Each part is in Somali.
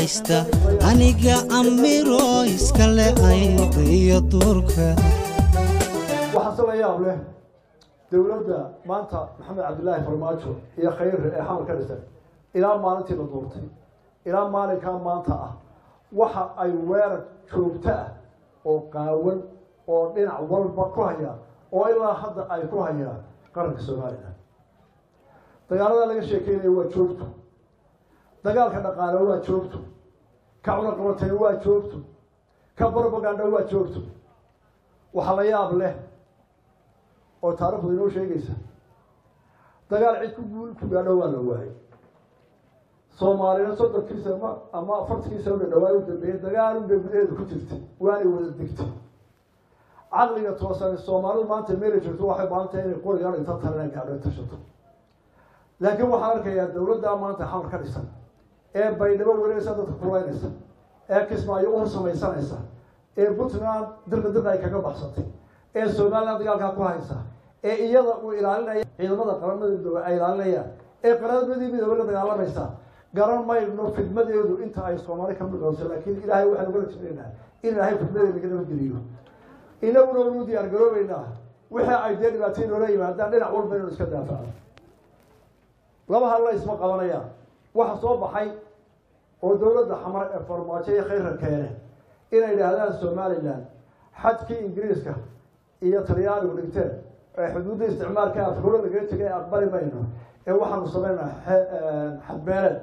haysta aniga amiro iskale ayda iyo duurka waxaa se la yaab leh dowladda maanta maxamed cabdilaahi farmaajo iyo khayre ee xamar ka dhisan ilaa maalintii la duurtay ilaa maalinkaa maanta ah waxa ay weerar joogto ah oo qaawan oo dhinac walba ku hayaan oo ilaa hadda ay ku hayaan qaranka somalilan dagaalada laga sheekeynaya waa joogto dagaalka dhaqaale waa joogto ka cunaqabatay waa joogto ka propaganda waa joogto waxaa la yaab leh oo taarikhdu inoo sheegaysa dagaal cid ku guul ku gaadho waa la waayay soomaalina soddonkiisa ma ama afartankiisa una dhawaay u dambeeyey dagaalun bay gudaheedu ku jirtay waanay wada degtay caqliga toosan soomaalidu maanta meela joogto waxay baantahay inay qorigaan inta talina gaadho tashato laakiin waxaan arkayaa dowladda maanta xamar ka dhisan ee baydhabo wareegaysa dadka kulaynaysa ee kismaayo uhur samaysanaysa ee puntland dirna dirna ay kaga baxsatay ee somaliland dagaalkaa ku haysa ee iyada uu ilaalinaya ciidamada qaramada midoobe ay ilaalinayaan ee qaramadii midoobe la dagaalamaysa garan mayno fidmadeedu inta ay soomaali ka midooso laakiin ilaahay waxaan ugala jeclaynaa in ilaahay fidmadeeda naga nabadgeliyo inaguna unu diyaar garoobeynaa wixii ay dee dhibaatay noola yimaadaan dhinac walba inaynu iska daafacno laba halla isma qabanayaan waxa soo baxay oo dowladda xamar ee farmaajo iyo khayra keene inay idhaahdaan somalilan xadkii ingiriiska iyo talyaanigu dhigteen ee xuduudda isticmaalka afkuro lagaga tegay aqbali mayno ee waxaanu samaynaa xadbeeleed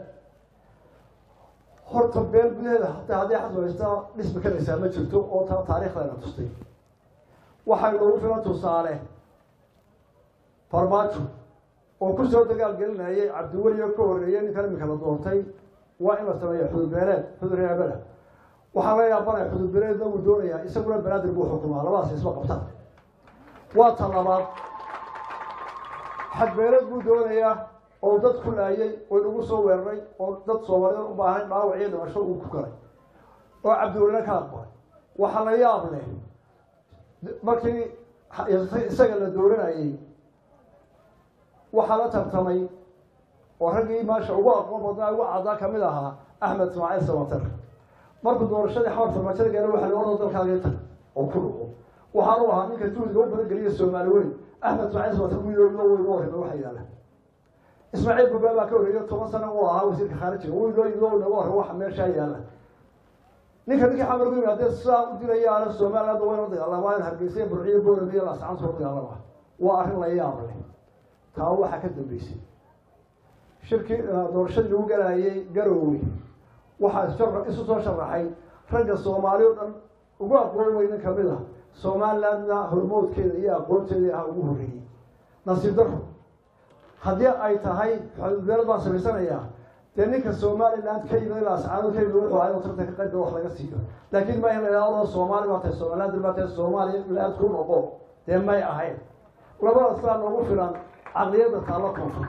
horta beel gudaheeda hataa haddii xasbaysta dhismi karaysaa ma jirto oo taa taariikhdayna tustay waxay noogu filan tusaale farmaajo oo kusoo dagaal gelinayay cabdiweli oo ka horreeyay ninkan iminka la doortay waa in la sameeya xududbeeleed xudur reebada waxaa la yaabanaya xududbeeleedna wuu doonayaa isaguna banaadir buu xukumaa labadaas isma qabtaan waa ta labaad xadbeeleed buu doonayaa oo dad ku laayay oo inagu soo weeraray oo dad soomaalida u baahan dhaawac iyo dhimasho uu ku galay oo cabdiwelina ka aqbalay waxaa la yaab leh markii isaga la dooranayay waxaa la tartamay oo raggii maasha ugu aqoon badnaa ugu caddaa kamid ahaa axmed ismaaciil samater markuu doorashadii xawar farmaajada gaara waxa la orda dalkaagii tag oo ku dhuco waxaanu ahaa ninka juhdiga u badan geliya soomaali weyn axmed ismaaciil samater wiilooda weyga horreyba waxa yaala ismaaciil gubaa baa ka horreeya toban sano uu ahaa wasiirka khaarijiga wiilooyidoo naga horre waxa meeshaa yaala ninka ninkii xamar ku yimaadee sidaa u dilayaana somaliland wayna dagaalamaan hargeysa burciyo boorame iyo laascaan soo dagaalama waa arrin la yaab leh taa waxaa ka dambeysay shirkii doorashadii lagu galaayay garoowe waxaa isu soo sharaxay ragga soomaali o dhan ugu aqoon weynin kamid ah somalilandna hormoodkeeda iyo aqoonteeda ah ugu horreeyey nasiib daro haddii ay tahay xududbeelad baan samaysanayaa dee ninka somaliland ka yimid ilaa ascaanood ka yimid wuxuu ahay tarta ka qayb wax laga siiyo laakiin ma in la idhahdo soomaali baa tahay somaliland baa tahay somaliland ku noqo dee may ahayn labadaas baa noogu filan caqliyadda taalo koonfur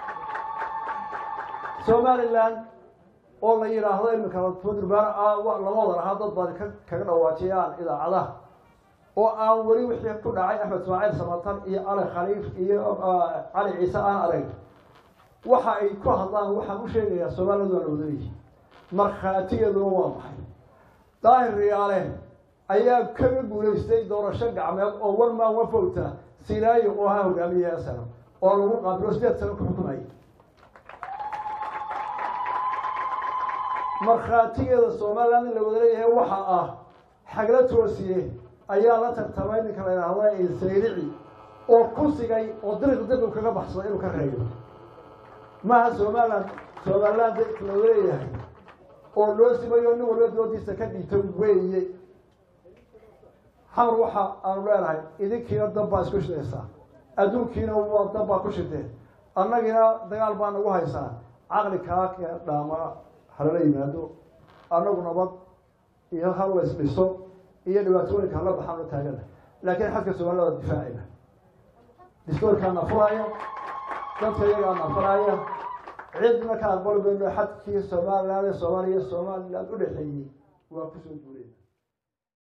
somaliland oo la yidhaahdo iminka fudurbaar lama wada lahaa dad baad kaga dhawaajiyaan idaacadaha oo aan weli wixii ku dhacay axmed ismaaciil samatan iyo cali khaliif iyo cali ciise aan arag waxa ay ku hadlaan waxaan u sheegayaa somaliland waa la wadaleeyihi markhaatigeeduna waa maxay daahir riyaale ayaa kaga guulaystay doorasho gacmeed oo one man one vota sinaayo oo ahaa hogaamiyaha sano oo lagu qaabilo sideed sano ku xukumayay markhaatigeeda somaliland in la wada leeyahay waxa ah xagla toosiye ayaa la tartamay ninka la yidhaahda sayrici oo ku sigay oo diriq diriq kaga baxsaday inuu ka reeyo maaha somaliland somaliland la wada leeyahay oo loo simayo nin walba doodiisa ka dhigto weeye xamar waxa aanu leenahay idinkiina dab baa isku shidaysaa adduunkiina waa dab baa ku shideen annagiina dagaal baa nagu haysaa caqli kaa kee dhaama halala yimaado annagu nabad iyo hal la isdhiso iyo dhibaatooyinka hala baxaan u taagana laakiin xadka somaliland waa difaacayna distoorkaa nafuraya dadka iyagaa nafuraya cidna ka aqbali mayno xadkii somaliland ee soomaaliya somaliland u dhexeeyey waa kusoo guureen